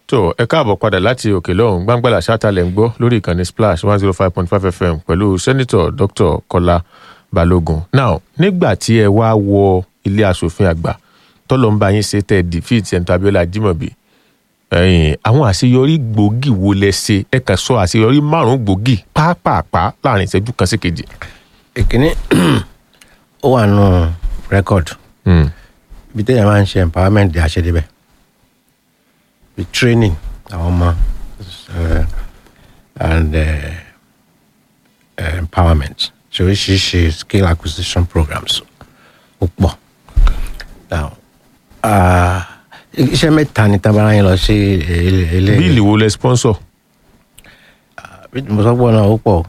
tó ẹ káàbọ̀ padà láti òkè lọ́hùn gbàngbàlà ṣáàtàlẹ̀ ń gbọ́ lórí ìkànnì splash one zero five point five fm pẹ̀lú sẹ́nitọ̀ dr kọ́lá balógun now nígbà tí ẹ wá wọ ilé asòfin àgbà tọ́lọ́ ń bá yín ṣe tẹ́ defeat senator abiola jimobi ẹ̀yìn àwọn àṣeyọrí gbòógì wo lẹ ṣe ẹ kàn sọ àṣeyọrí márùn-ún gbòógì pàápàá láàrin ìṣẹ́jú kan sí kejì. ìkíní ó wà nù rẹ́kọ̀dù ibi téèyàn máa ń ṣe empowerment di àṣedébẹ̀ the training àwọn ọmọ uh, and uh, uh, empowerment ṣe oríṣiríṣi skill acquisition programs ó pọ̀ now uh, iṣẹ́ mẹ́ta ni tábàárà yẹn lọ sí ilé bíìlì wo lẹ sponsor. bí mo sọ pọ̀ náà ó pọ̀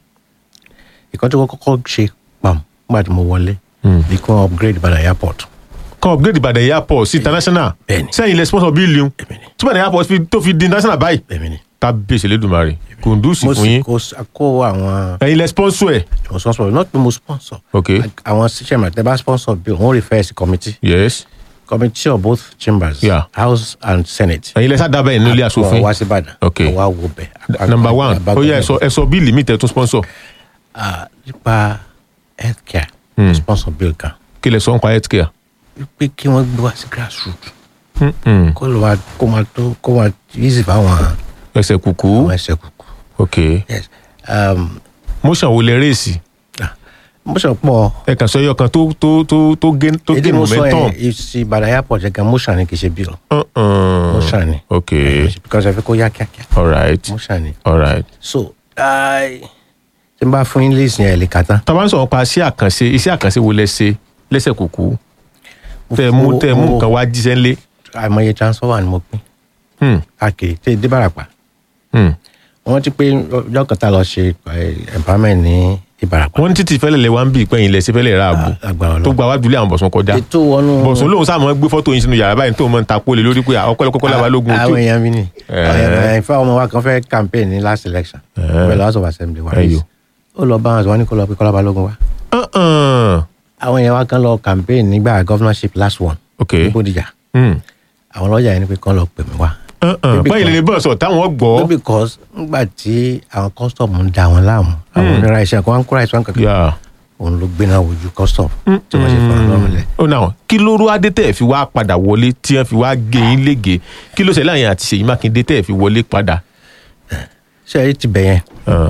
ìkan tí wọ́n kọ́kọ́ ṣe pam nígbà tí mo wọlé bí kò upgrade Ìbàdàn airport kan upgrade Ìbàdàn airport sí international Bẹ́ẹ̀ni. sẹ́yìn lẹ sponsor bíìlì ń Èmi ni. tí Ìbàdàn airport fi- tó fi di international báyìí èmi ni kábíyèsí lẹ́dùnmarè kùndùsì mo fún sì yín kó kó àwọn ẹ̀yin lẹ sponsor ẹ̀ mo sponsor not pé mo sponsor ok àwọn chairman tẹ bá sponsor bill wọn refer sí committee yes committee of both chambers Yeah. house and senate ẹ̀yin lẹ sáà bẹ́ẹ̀ nílé asòfin wọn wá sí Ìbàdàn Ok. wọn wá wo bẹ̀ number one ó yẹ ẹ sọ ẹ sọ bíìlì mi tẹ tún sponsor Ah, nípa healthcare Hmm. sponsor bill kan kí lẹ sọ ń pa healthcare. wípé kí wọ́n gbé wá sí grassroots Mm-mm. kó ló máa kó máa tó kó máa easy fáwọn ẹsẹ̀ kùkú àwọn ẹsẹ̀ kúkú ok yes um, motion wo lẹ rèsì mo sọ pọ̀ ẹ kàn sọ ẹyọ kan tó tó tó tó gé tó èdè gé mo sọ momentum. yẹn ìsì Ìbàdàn airport yẹn gan motion ni kì í ṣe bill Uh-uh. motion ni ok because ẹ fẹ́ kó yá kíákíá alright motion ni alright. so ai, tí n bá fún yín list yẹn ẹ lè kà tán. tá a bá ń sọ̀rọ̀ pa iṣẹ́ àkànṣe iṣẹ́ àkànṣe wo lẹ ṣe lẹ́sẹ̀ kùkú Mo tẹ mú fún- tẹ mú mo- nǹkan wá jíṣẹ́ ńlé. àìmọye transformer ni mo pín Hmm, káàkiri tí èdè bàràpà hmm. wọ́n ti pé ọjọ́ kan tá a lọ ṣe eh, empowerment ní ìbàràpà wọ́n ní títí fẹ́lẹ̀ lẹ wá ń bí ìpẹ́yìn lẹ ṣe fẹ́lẹ̀ ra ààbò agbára tó Ọlọ́run gba wájú lé àwọn bọ̀sùn kọjá ètò wọnú bọ̀sùn lòun sáà mọ́ gbé fọ́tò yín sínú yàrá báyìí tó mọ́ ń ta pólè lórí pé ọ̀pẹ́lọpẹ́ lábalógun àwọn èèyàn mi ni Eh. àwọn èèyàn ìfẹ́ ọmọ wa kan fẹ́ campaign ní last election Eh. pẹ̀lú house of assembly wa Ẹyọ. ó lọ bá wọn sọ wọn ní kó lọ pé Kọ́lá Balógun wa Uh-uh. àwọn èèyàn wa kan lọ campaign nígbà governorship last one ok ní Bódìjà Hmm. àwọn lọ́jà yẹn ni pé kán lọ pè mí wá Uh-uh. Maybe báyìí lè bọ̀ sọ̀ táwọn gbọ́. no because ngbà tí àwọn custom ń da wọn láàmú àwọn onírà iṣẹ́ kan wọn ń kóra ìṣàn kankan Yeah. òun ló gbéná wojú custom tí wọ́n ṣe fún un lọ́rùn lẹ̀. ó náà kí ló rú adé tẹ́ ẹ̀ fi wá padà wọlé tí wọ́n fi wá gé yín lége kí ló ṣẹlẹ̀ àyàn àti Ṣèyí Mákindé tẹ́ ẹ̀ fi wọlé padà. ṣé ẹ ti bẹ̀ yẹn Uh,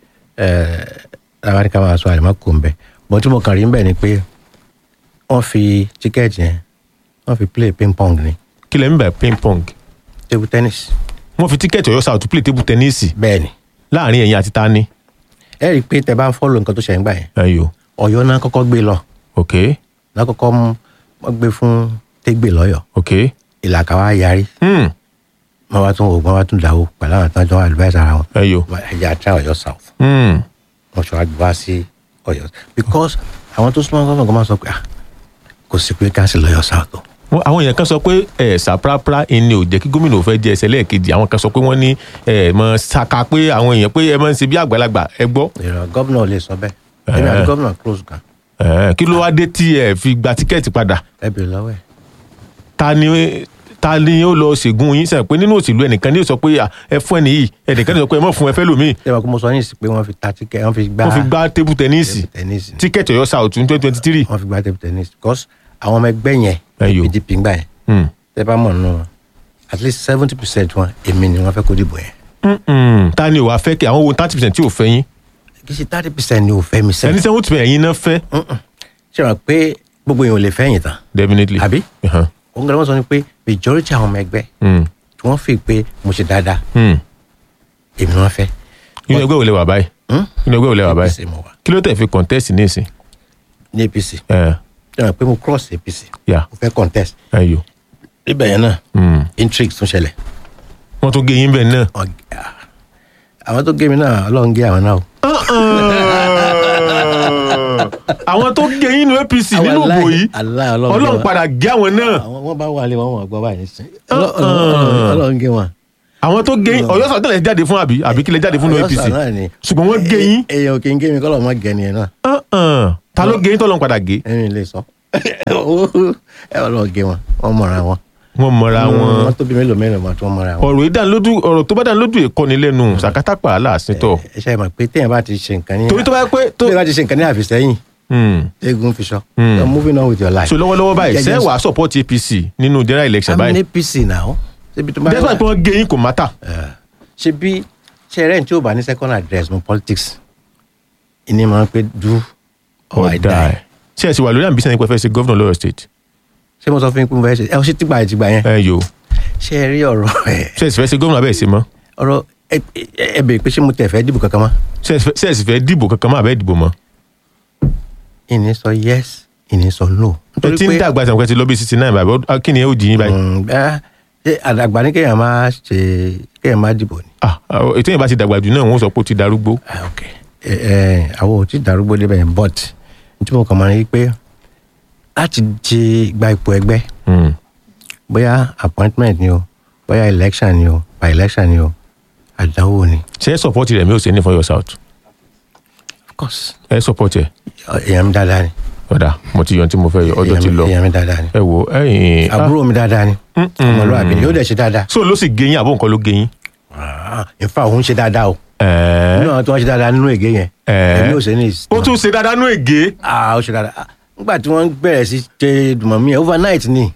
àwọn àdìkà máa sọ àlèmọ́ kò ń bẹ̀ bọ́n tí mo kàn rí ń bẹ̀ ni pé wọ́n fi tíkẹ́ẹ̀tì yẹn wọ́n fi play ping pong ni kí lẹ́ ń bẹ̀ ping pong table tennis wọ́n fi tíkẹ́ẹ̀tì Ọ̀yọ́ South play table tennis bẹ́ẹ̀ ni láàrin ẹ̀yin àti tani. ẹ rí i pé tẹ bá ń fọ́lọ̀ nǹkan tó ṣẹ̀ ń gbà yẹn ayo Ọ̀yọ́ náà kọ́kọ́ gbé lọ ok náà kọ́kọ́ mú wọ́n gbé fún tégbè lọ́yọ̀ ok ìlàkà wa yarí hmm. wọ́n wá tún wò wọ́n wá tún dàwó pẹ̀lú àwọn tán jọ advice ara wọn ayo ẹ̀yà àti Ọ̀yọ́ South hmm. wọ́n ṣe wá gbé wá sí Ọ̀yọ́ because àwọn tó súnmọ́ gọ́ọ̀mọ̀ máa sọ pé ah kò sí pé káńsì lọ́yọ̀ South o Wọ́n- àwọn èèyàn kan sọ pé ẹ ṣàprápra ẹni ò jẹ́ kí gómìnà ò fẹ́ jẹ ẹsẹ̀ lẹ́ẹ̀kejì àwọn kan sọ pé wọ́n ní ẹ mọ ṣaka pé àwọn èèyàn pé ẹ máa ń ṣe bí àgbàlagbà ẹ gbọ́. ìrọ̀ gómìnà ò lè sọ bẹ́ẹ̀ èmi àti gómìnà close gan Ẹ, kí ló wá dé tí ẹ fi gba tíkẹ́ẹ̀tì padà ẹ bèrè lọ́wọ́ ẹ̀ ta ni ta ni ó lọ ṣègùn yín sẹ́yìn pé nínú òṣèlú ẹnìkan ní ó sọ pé à, ẹ fún ẹni yìí ẹnìkan ní ó sọ pé ẹ mọ̀ fún ẹ fẹ́ lòmíì ṣé wàá kó mo sọ yín sí pé wọ́n fi ta tíkẹ́ wọ́n fi gbá wọ́n fi gbá tébù tẹ́níìsì tẹ́nísì tíkẹ́ẹ̀tì Ọ̀yọ́ South twenty twenty three. wọ́n fi gbá table tennis because àwọn ọmọ ẹgbẹ́ yẹn Ẹyọ. PDP ń gbà yẹn tẹ́ bá mọ̀ nù wọn at least seventy percent wọn èmi ni wọ́n fẹ́ kó dìbò yẹn ta ni ò wá fẹ́ kí àwọn wo thirty percent tí ò fẹ́ yín kì í ṣe thirty percent ni ò fẹ́ mi ẹni sẹ́yìn seventy percent ẹ̀yin náà fẹ́ ṣé wàá pé gbogbo yẹn ò lè fẹ́yìn tán definitely. àbí Uh-huh. òun gbọ́dọ̀ wọ́n sọ ni pé majority àwọn ọmọ ẹgbẹ́ Mm. tí wọ́n fi pé mo ṣe dáadáa Mm. èmi ni wọ́n fẹ́ inú ẹgbẹ́ wo lẹ wà báyìí Hmm? inú ẹgbẹ́ wo lẹ wà báyìí APC mo wà kí ló tẹ̀ fi contest ní ìsìn. ní APC ẹ ṣé wàá pé mo cross APC yà mo fẹ́ contest ayò níbẹ̀ yẹn náà Mm. intrigue tún ṣẹlẹ̀ wọ́n tún gé yín bẹ́ẹ̀ náà. Ọ̀gá. àwọn tó gé mi náà ọlọ́run gé àwọn náà o. àwọn tó gé yín nínú APC nínú ìbò yìí Aláì, Ọlọ́run gé Ọlọ́run wọn. padà gé àwọn náà àwọn wọn bá wà lé wọn wọn gbọ́ báyìí sí. Ọlọ́- Ọlọ́run Ọlọ́run gé wọn. àwọn tó gé yín Ọ̀yọ́ South tẹ́lẹ̀ jáde fún àbí àbí kílẹ̀ jáde fún Ọ̀yọ́ APC South náà ni. ṣùgbọ́n wọ́n gé yín èèyàn kì í gé mi kọ́lọ̀ mọ́ gẹ̀ nìyẹn náà Uh-uh. ta ló gé yín tọ́lọ́run padà gé. ẹ̀rín lè sọ ẹ Ọlọ́run gé wọn wọ́n mọ̀ra wọn. wọ́n mọra wọn wọ́n tóbi mélòó mélòó mọ́ tí wọ́n mọ́ra wọn. ọ̀rọ̀ ìdánilójú ọ̀rọ̀ tó bá dánilójú ìkọ́ni lẹ́nu sàkátàpà aláàsìntọ̀ ẹ ṣe mọ̀ pé téèyàn bá ti ṣe nǹkan ní. torí tó bá yẹ pé tó téèyàn bá ti ṣe nǹkan ní àfìsẹ́yìn Hmm. eégún fi sọ. Mm. you're moving on with your life. so lọ́wọ́lọ́wọ́ báyìí Jẹ́jẹ́ ṣé wàá support APC nínú general election I'm an báyìí APC now. ṣebí tó bá despite pé wọ́n gé yín kò mátà ṣe bí ṣe rẹ̀ tí ó bá ní second address mo politics ìní máa ń pé do or I ọ̀dà ẹ̀ die. ṣé ẹ sì wà lórí ambition nípa fẹ́ ṣe governor lọ́yọ̀ state ṣé mo sọ fún yín pé mo fẹ́ ṣe ẹ ọ ṣe tìgbà ẹ tìgbà yẹn ẹ yòó ṣe ẹ rí ọ̀rọ̀ ẹ ṣé ẹ sì fẹ́ ṣe governor abẹ́ ẹ̀ ṣe mọ́ ọ̀rọ̀ ẹ ẹ- ẹ bèrè pé ṣé mo tẹ̀ fẹ́ dìbò kankan mọ́ ṣé ẹ sì fẹ́- ṣé ẹ sì fẹ́ dìbò kankan mọ́ àbẹ́ dìbò mọ́ ìní sọ yes ìní sọ no. ẹ ti ń dàgbà sàmùkẹ́ ti lọ bí sixty nine báyìí ọ- kí ni ẹ ó jì yín báyìí Mm, bẹ́ẹ̀, ṣé àdàgbà ní kéèyàn máa ṣe kéèyàn máa dìbò ni. ah ah, ètò yẹn bá ti dàgbà jù náà wọ́n sọ pé ó ti darúgbó Ah, ok ẹ ẹ àwọn ò tí ì darúgbó débẹ̀ yẹn but nítorí mo kàn máa rí i pé láti di gba ipò ẹgbẹ́ Hmm. bóyá appointment ni o bóyá election ni o by election ni o àdánwò ni. ṣé ẹ support rẹ̀ mi ò ṣe ní for your south of course ẹ support ẹ èèyàn mi dáadáa ni ọ̀dà mo ti yọ ohun tí mo fẹ́ yọ ọjọ́ èèyàn ti mi- lọ èèyàn mi dáadáa ni ẹ wo ẹyìn àbúrò mi dáadáa ni ọmọlúwàbí ni yóò dẹ̀ ṣe dáadáa so ló sì gé yín àbó nǹkan ló gé yín. Ah, in fact òun ṣe dáadáa o Ẹ̀ẹ́. nínú àwọn tó wọ́n ṣe dáadáa nínú ègé yẹn Ẹ̀ẹ́. èmi ò ṣe ní ìsìn. ó tún ṣe dáadáa nú ègé. ah ó ṣe dáadáa Ah, nígbà tí wọ́n bẹ̀rẹ̀ sí ṣe dùmọ̀mí ẹ̀ overnight ni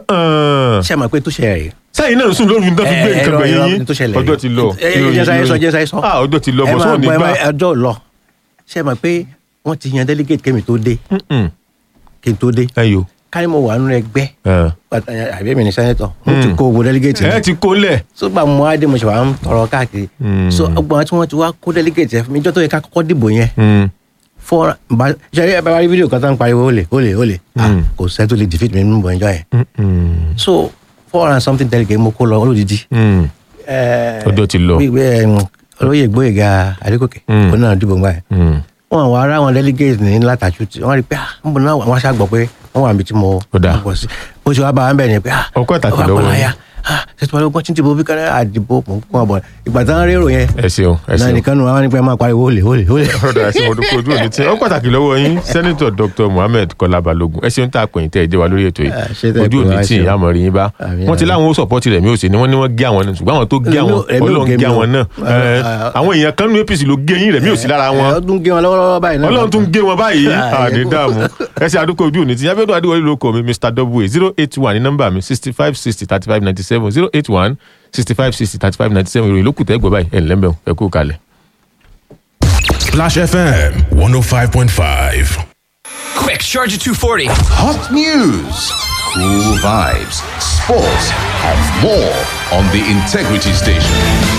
ṣé ẹ mọ̀ pé tó ṣe rẹ̀ sẹ́yìn náà sùn lóru nígbà tó gbé nǹkan gbẹ̀yìn yín ọjọ́ ti lọ. ẹ ẹ jẹ́ sáyé sọ jẹ́ sáyé sọ. ah ọjọ́ ti lọ ẹ bọ̀ máa sóò ní gbọ́, ẹ gbà. máa- ọjọ́ lọ ṣé ẹ mọ̀ pé wọ́n ti yan delegate kémi tó dé Mm-mm. kí n tó dé ẹ yo. kárí mo wà nínú ẹgbẹ́ ẹ pàtàkì àbí mi ní sẹ́nẹ́tọ̀ mo ti kó owó delegate ẹ ti kó lẹ̀. so gba mo adé mo ṣe wà ń tọrọ káàkiri Mm. so ọgbọ̀n tí wọ́n ti wá kó delegate yẹn fún mi ìjọ tó yẹ ká kọ́kọ́ dìbò yẹn Mm. fọ́ọ̀rọ̀ bá ṣe ẹ bá rí fídíò kan tó ń pariwo olè olè olè ah Mm. kò sẹ́ tó lè defeat mi nínú ìbọn ìjọ yẹn Mm-mm. so four and something delegate mo kó lọ olódìdí Mm. Ọjọ́ ti lọ. gbígbé olóyè gbóyèga adékòkè Mm. òun náà dìbò ńgbà yẹn Mm. wọn àwọn ará wọn delegate ní látàjú tí wọn rí pé ah ń bọ náà wọn ṣàgbọ pé wọn wà níbi tí mo Ó dáa. bọ sí bó ṣe wá bá wọn bẹ ni pé ah Ọkọ ìtàkì ọba lọ́wọ́ Kọ́láyà, yín. ah ṣètò ọlọgbọn tí ń dìbò bí kan náà àdìbò mò ń kún ọbọ ìgbà tí wọn rérò yẹn ẹ ṣeun ẹ náà ṣeun. nìkan nù wọn ní pé máa pariwo olè olè olè. ọ̀dọ̀ ẹ̀sìn ọdún kojú òní tí ó pàtàkì lọ́wọ́ yín sẹ́nitọ̀ dr mohammed kọ́lá balógun ẹ ṣeun tá a pèyìn tẹ́ ẹ jẹ́ wa lórí ètò yìí Ah, ṣé tẹ́ ẹ ojú pè òní wá, tí ṣeun. ìyá àmọ́ rí yín bá Àmín, wọ́n ti àmín. láwọn ó sọ̀pọ́tì rẹ̀ mi ò sí ni wọ́n ní wọ́n gé àwọn náà ṣùgbọ́n àwọn tó gé àwọn Èmi ò- èmi ò ọlọ́run gé gé mi àwọn o. náà Ẹ, Ah, àwọn èèyàn kan nínú apc ló gé yín rẹ̀ mi ò sí lára wọn ọdún gé wọn lọ́wọ́lọ́wọ́ báyìí náà. ọlọ́run tún gé wọn báyìí Ah, àní ẹ kú. dààmú ẹ ṣe àdúgbò ojú òní tí yábẹ́dọ̀ adéwọlé ló kọ́ mi mr w zero eight one ní nọ́mbà mi sixty five sixty thirty five ninety seven zero eight one sixty five sixty thirty five ninety seven ìròyìn lókùtẹ́ gbọ́ báyìí ẹ̀ ńlẹ́ mbẹ́ ẹ kú kalẹ̀. Splash FM 105.5. Quick, charge at 240. Hot news, cool vibes, sports, and more on the Integrity Station.